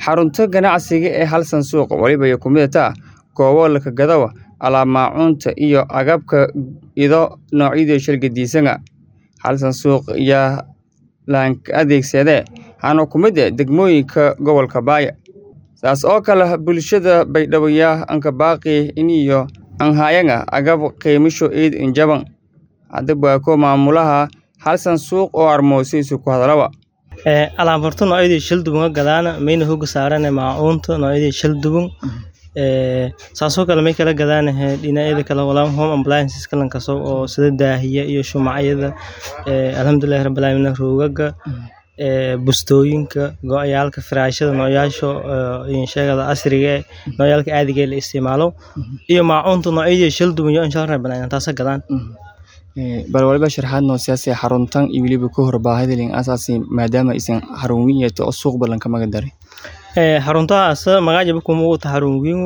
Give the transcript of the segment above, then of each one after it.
Xarunta ganacsiga ee Halsan Suuq waliba ay ku mid tahay goobo la gado alaab maacuunta iyo agabka ido noocyada shir gadisan. Halsan Suuq ayaa la adeegsaday hano ku mid ah degmooyinka gobolka Baaya. Saas oo kale bulshada Baydhabo aan ka baaqi in iyo aan hayanga agab qiimisho eed in jaban. Hadaba ko maamulaha Halsan Suuq oo armoosiisu ku hadalaba. ee alaab horta noocyadii shil duban gadaana mayna hooga saaran maacuunta noocyadii shil duban ee saasoo kale may kala gadaan dhinacyada kala walaal home appliances kala kaso oo sida daahiya iyo shumacyada ee alxamdulillah rabbil alamin roogaga ee bustooyinka go'ayaalka firaashada noocyasho in sheegada asriga noocyalka caadiga la isticmaalo iyo maacuunta noocyadii shil duban iyo insha Allah rabbil taas gadaan bal waliba sharaxaad noo siyaasi xaruntan iyo waliba ku hor baahida lin asaasi maadaama isan xarun weyn yahay oo suuq balan ka magadaray ee xaruntaas magacaba kuma uu tahay xarun weyn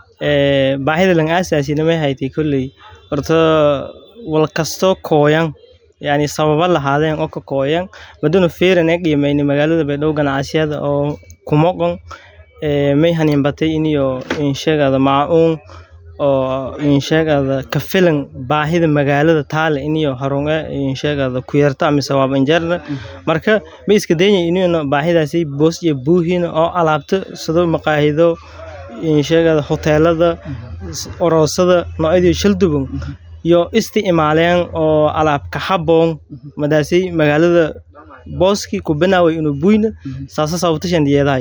ee baahida lan asaasi ma haytay kulli horta wal kasto kooyan yani sababa lahaadeen oo ka kooyan maduna feeran ay qiimeeyay magaalada Baydhabo ganacsiyada oo kuma qon ee may hanin batay in iyo in sheegada maacuun oo in sheegada ka filan baahida magaalada taale in iyo harun in sheegada ku yarta mise waa injeerna marka ma iska daynay in baahidaasi boos iyo buuhin oo alaabta sida maqaahido in sheegada hoteelada oroosada noocyadii shil duban iyo isticmaaleen oo alaab ka haboon madaasi magaalada booski ku banaaway inuu buyna saasa sababta shan diyaadahay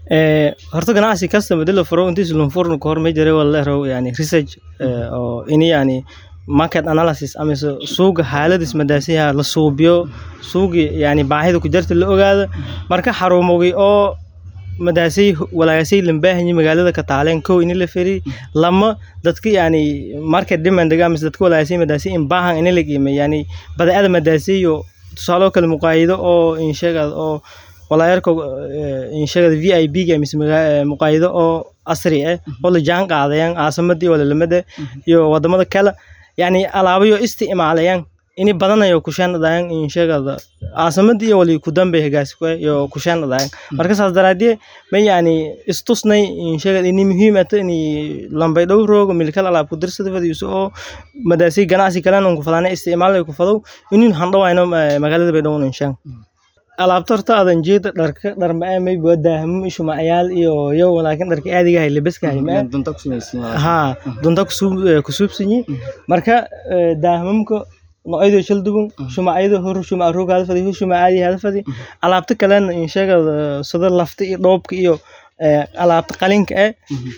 ee horta ganacsi kasta madala furo intiis loo furno ka hor ma jiray wala raw yani research oo in yani market analysis ama suuqa xaaladis madaasiha la suubiyo suuqi yani baahida ku jirta la ogaado marka xarumowgi oo madaasi walaasay lambaahayay magaalada ka taaleen kow in la firi lama dadka yani market demand ga mise dadka walaasay madaasi in baahan in la qiimeeyo yani badeecada madaasi iyo tusaalo kale muqaayido oo in sheegad oo walaayarka in sheegad VIP ga mise muqaayido oo asri ah oo la jaan qaadayaan caasamadii wala lamada iyo wadamada kale yani alaabayo isticmaalayaan in badanayo ku shanadaan in sheegada caasamadii iyo wali ku dambe hagaas ku iyo ku shanadaan marka saas daraadii ma yani istusnay in sheegad in muhiim ah in lambay dhow roogo milkal alaab ku dirsada fadiiso oo madaasi ganacsi kale oo ku fadana isticmaal ku fado in handhawayno magaalada Baydhabo in shan alaabta horta adan jeeda dharka dhar ma ay boodahmo ishu macayaal iyo iyo laakiin dharka caadiga ah labiska ah ma dunta ku sameeyay ha dunta ku suubsanyi marka daahmamka noocyada shil duban shumacyada hor shumac roog hada fadi shumac caadi hada fadi alaabta kalena in sheegada sida lafta iyo dhoobka iyo alaabta qalinka ah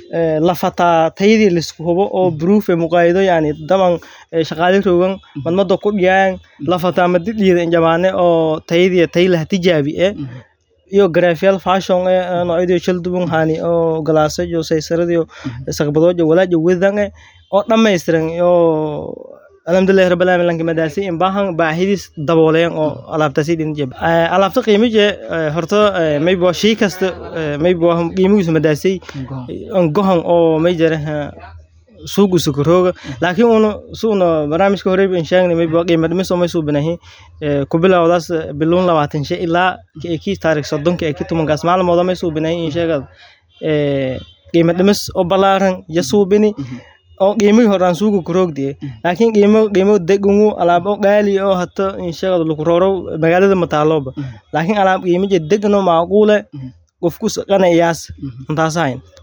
lafata tayadii la isku hubo oo proof ee muqaayido yani daban shaqaale roogan madmada ku dhiyaan lafata madidiyada jamaane oo tayadii tay la tijaabi ee iyo graphical fashion ee noocyada shil duban hani oo galaasa iyo saysaradiyo saqbadoojo walaajo wadan oo dhameystiran iyo alxamdulillah rabbil alamin lanka madaasi in baahan baahidis dabooleen oo alaabtaasi dhin jeb alaabta qiimije horta maybo shay kasta maybo qiimigiisu madaasi gohan oo may jira suuq sukurooga laakiin una suuna barnaamijka hore in sheegnay maybo qiimo dhimis oo may soo banahay ku bilowdaas biloon 20 shay ilaa ki taariikh 30 ee ki tumankaas maalmood may soo banahay in sheegad ee qiimo dhimis oo balaaran ya suubini oo qiimihii hore aan suuqa ku roogdiyay laakiin qiimo qiimo degungu alaab oo qaali oo hata in sheegado lagu rooro magaalada mataalooba laakiin alaab qiimo degno macquule qofku qanayaas intaasayn